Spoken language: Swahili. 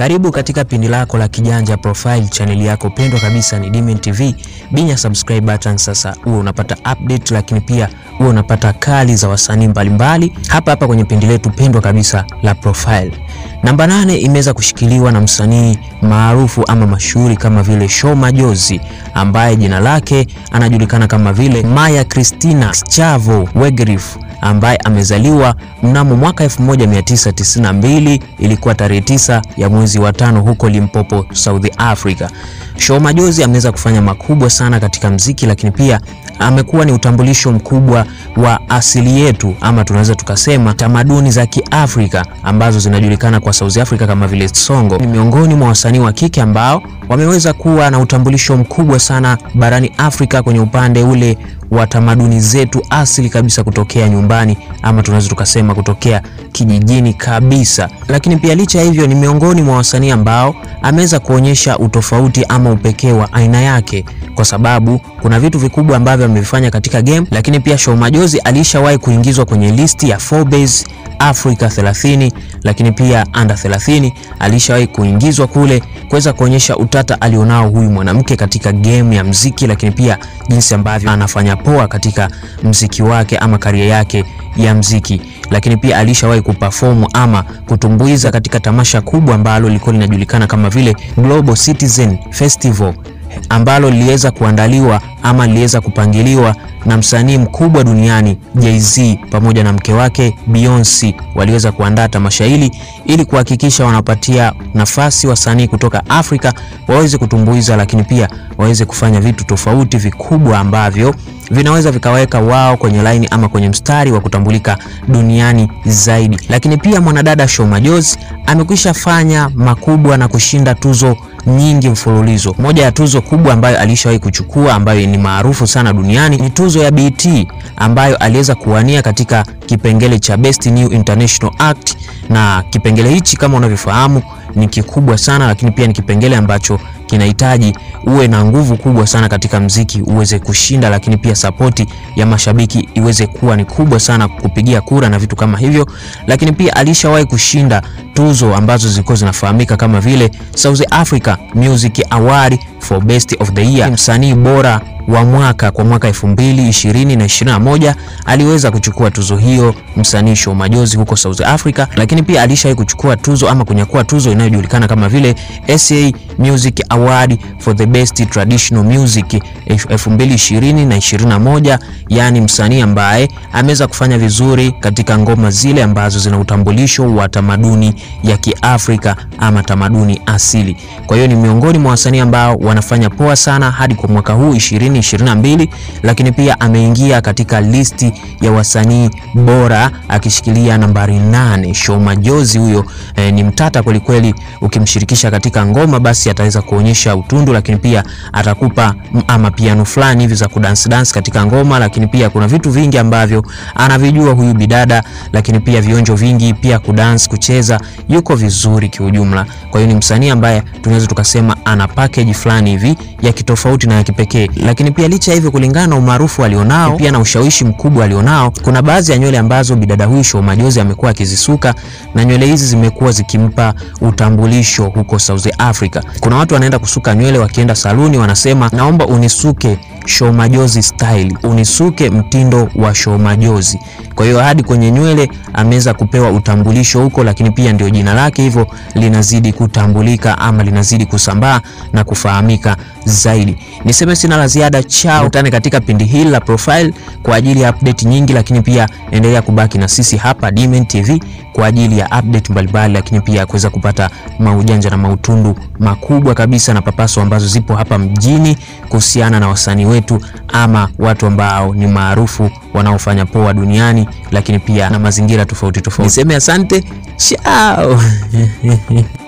Karibu katika pindi lako la Kijanja Profile, chaneli yako pendwa kabisa ni Dimen TV. Binya subscribe button sasa, uwe unapata update, lakini pia uwe unapata kali za wasanii mbalimbali hapa hapa kwenye pindi letu pendwa kabisa la Profile. Namba nane imeweza kushikiliwa na msanii maarufu ama mashuhuri kama vile Show Majozi ambaye jina lake anajulikana kama vile Maya Christina Schavo Wegerif ambaye amezaliwa mnamo mwaka 1992 ilikuwa tarehe tisa ya mwezi wa tano huko Limpopo, South Africa. Show Majozi ameweza kufanya makubwa sana katika mziki, lakini pia amekuwa ni utambulisho mkubwa wa asili yetu ama tunaweza tukasema tamaduni za Kiafrika ambazo zinajulikana kwa South Africa kama vile Songo. Ni miongoni mwa wasanii wa kike ambao wameweza kuwa na utambulisho mkubwa sana barani Afrika kwenye upande ule wa tamaduni zetu asili kabisa kutokea nyumbani ama tunaweza tukasema kutokea kijijini kabisa. Lakini pia licha ya hivyo, ni miongoni mwa wasanii ambao ameweza kuonyesha utofauti ama upekee wa aina yake, kwa sababu kuna vitu vikubwa ambavyo amevifanya katika game. Lakini pia Show Majozi alishawahi kuingizwa kwenye listi ya Forbes Africa 30, lakini pia under 30 alishawahi kuingizwa kule kuweza kuonyesha utata alionao huyu mwanamke katika game ya mziki, lakini pia jinsi ambavyo anafanya poa katika mziki wake ama karia yake ya mziki. Lakini pia alishawahi kuperform ama kutumbuiza katika tamasha kubwa ambalo lilikuwa linajulikana kama vile Global Citizen Festival ambalo liliweza kuandaliwa ama liliweza kupangiliwa na msanii mkubwa duniani Jay-Z pamoja na mke wake Beyonce. Waliweza kuandaa tamasha hili ili kuhakikisha wanapatia nafasi wasanii kutoka Afrika waweze kutumbuiza, lakini pia waweze kufanya vitu tofauti vikubwa ambavyo vinaweza vikaweka wao kwenye laini ama kwenye mstari wa kutambulika duniani zaidi. Lakini pia mwanadada Show Majozi amekwisha fanya makubwa na kushinda tuzo nyingi mfululizo. Moja ya tuzo kubwa ambayo alishawahi kuchukua ambayo ni maarufu sana duniani ni tuzo ya BET ambayo aliweza kuwania katika kipengele cha Best New International Act, na kipengele hichi kama unavyofahamu ni kikubwa sana, lakini pia ni kipengele ambacho kinahitaji uwe na nguvu kubwa sana katika mziki uweze kushinda, lakini pia sapoti ya mashabiki iweze kuwa ni kubwa sana kupigia kura na vitu kama hivyo. Lakini pia alishawahi kushinda tuzo ambazo zilikuwa zinafahamika kama vile South Africa Music Award for Best of the Year, msanii bora wa mwaka kwa mwaka 2020 na 21 aliweza kuchukua tuzo hiyo msanii Show Majozi huko South Africa, lakini pia alishawahi kuchukua tuzo ama kunyakua tuzo inayojulikana kama vile SA Music Award for the Best Traditional Music 2020 na 21, yani msanii ambaye ameweza kufanya vizuri katika ngoma zile ambazo zina utambulisho wa tamaduni ya Kiafrika ama tamaduni asili. Kwa hiyo ni miongoni mwa wasanii ambao wanafanya poa sana hadi kwa mwaka huu 2022, lakini pia ameingia katika listi ya wasanii bora akishikilia nambari nane. Show Majozi huyo eh, ni mtata kwelikweli. Ukimshirikisha katika ngoma basi ataweza kuonyesha utundu, lakini pia atakupa ama piano fulani hivi za kudance dance katika ngoma, lakini pia kuna vitu vingi ambavyo anavijua huyu bidada, lakini pia vionjo vingi, pia kudance, kucheza, yuko vizuri kiujumla. Kwa hiyo ni msanii ambaye tunaweza tukasema ana package fulani hivi ya kitofauti na ya kipekee, lakini pia licha ya hivyo, kulingana na umaarufu alionao pia na ushawishi mkubwa alionao, kuna baadhi ya nywele ambazo bidada huyu Show Majozi amekuwa akizisuka na nywele hizi zimekuwa zikimpa utambulisho huko South Africa. Kuna watu wanaenda kusuka nywele, wakienda saluni wanasema, naomba unisuke Show Majozi style, unisuke mtindo wa Show Majozi. Kwa hiyo hadi kwenye nywele ameweza kupewa utambulisho huko, lakini pia ndio jina lake hivyo linazidi kutambulika ama linazidi kusambaa na kufahamika zaidi. Niseme sina la ziada, chao, utane katika pindi hili la Profile kwa ajili ya update nyingi, lakini pia endelea kubaki na sisi hapa Dimen TV kwa ajili ya update mbalimbali, lakini pia kuweza kupata maujanja na mautundu makubwa kabisa na papaso ambazo zipo hapa mjini kuhusiana na wasanii wetu ama watu ambao ni maarufu wanaofanya poa duniani, lakini pia na mazingira tofauti tofauti. Niseme asante, chao.